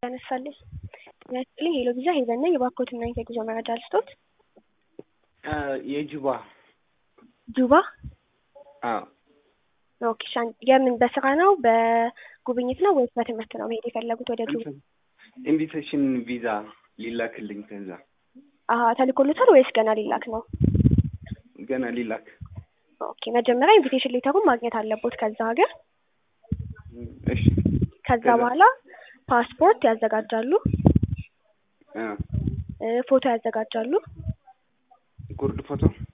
ያነሳልኝ ጤና ይስጥልኝ ሄሎ ቪዛ ሄቨን ነኝ የባኮትና የጉዞ መረጃ ልስጦት የጁባ ጁባ አዎ ኦኬ ሻን የምን በስራ ነው በጉብኝት ነው ወይስ በትምህርት ነው መሄድ የፈለጉት ወደ ጁባ ኢንቪቴሽን ቪዛ ሊላክልኝ ከዛ አሀ ተልኮሎታል ወይስ ገና ሊላክ ነው ገና ሊላክ ኦኬ መጀመሪያ ኢንቪቴሽን ሌተሩን ማግኘት አለቦት ከዛ ሀገር እሺ ከዛ ከዛ? በኋላ ፓስፖርት ያዘጋጃሉ አ እ ፎቶ ያዘጋጃሉ ጉርድ ፎቶ